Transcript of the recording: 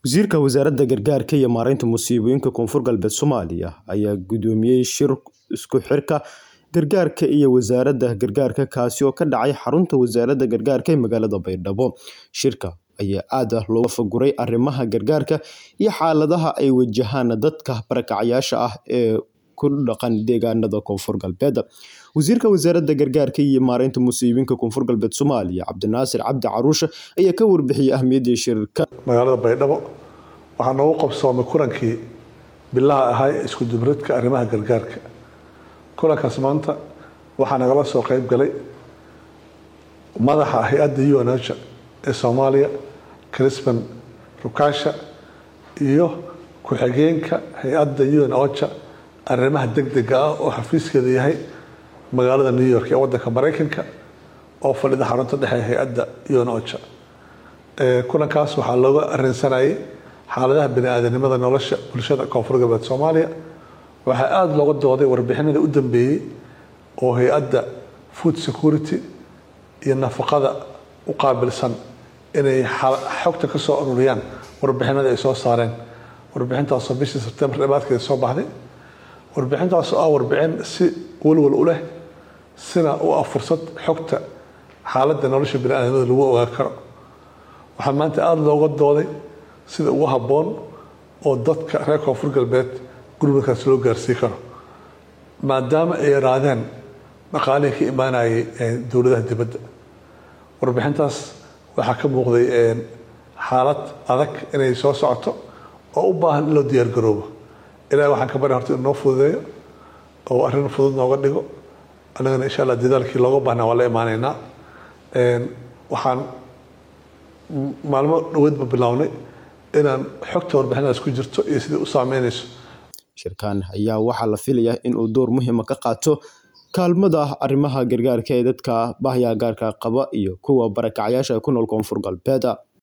Wasiirka Wasaaradda Gargaarka iyo Maareynta Musiibooyinka Koonfur Galbeed Soomaaliya ayaa gudoomiyay shir isku xirka gargaarka iyo wasaaradda gargaarka kaasi oo ka dhacay xarunta wasaaradda gargaarka ee magaalada Baydhabo. Shirka ayaa aad looga faguray arrimaha gargaarka iyo xaaladaha ay wajahaan dadka barakacayaasha ah ee ku dhaqan deegaanada Koonfur Galbeed. Wasiirka Wasaaradda Gargaarka iyo Maareynta Musiibooyinka Koonfur Galbeed Soomaaliya Cabdinaasir Cabdi Caruushe ayaa ka warbixiyay ahmiyadda shirka. magaalada baydhabo waxaa noogu qabsoomay kulankii bilaha ahaa ee isku dubridka arrimaha gargaarka kulankaas maanta waxaa nagala soo qayb galay madaxa hay-adda UNOCHA ee soomaaliya crispan rukaasha iyo ku-xigeenka hay-adda UNOCHA arrimaha degdega ah oo xafiiskeeda yahay magaalada new york ee wadanka maraykanka oo fadhida xarunta dhexe ee hay-adda UNOCHA kulankaas waxaa looga arinsanayay xaaladaha bani-aadanimada nolosha bulshada koonfur galbeed soomaaliya waxaa aada looga dooday warbixinada u dambeeyey oo hay-adda food security iyo nafaqada u qaabilsan inay xogta ka soo ururiyaan warbixinada ay soo saareen warbixintaasoo bishii sebtembar dhibaadkeeda soo baxday warbixintaasoo ah warbixin si walwal u leh sina u ah fursad xogta xaaladda nolosha bani-aadamada lagu ogaan karo waxaa maanta aada looga dooday sida ugu habboon oo dadka reer koonfur galbeed gurmadkaas loo gaarsii karo maadaama ay yaraadeen dhaqaalihii ka imaanayay dowladaha dibadda warbixintaas waxaa ka muuqday xaalad adag inay soo socoto oo u baahan in loo diyaargaroobo ilahi waxaan ka bari horta inuu noo fududeeyo oo arrin fudud nooga dhigo annagana insha allah dadaalkii looga baahnaa waa la imaaneynaa waxaan maalmo dhaweedba bilownay inaan xogta warbixinadaas ku jirto iyo sidai u saameynayso shirkan ayaa waxaa la filayaa in uu door muhiima ka qaato kaalmada arrimaha gargaarka ee dadka bahya gaarka qaba iyo kuwa barakacayaasha ku nool koonfur galbeed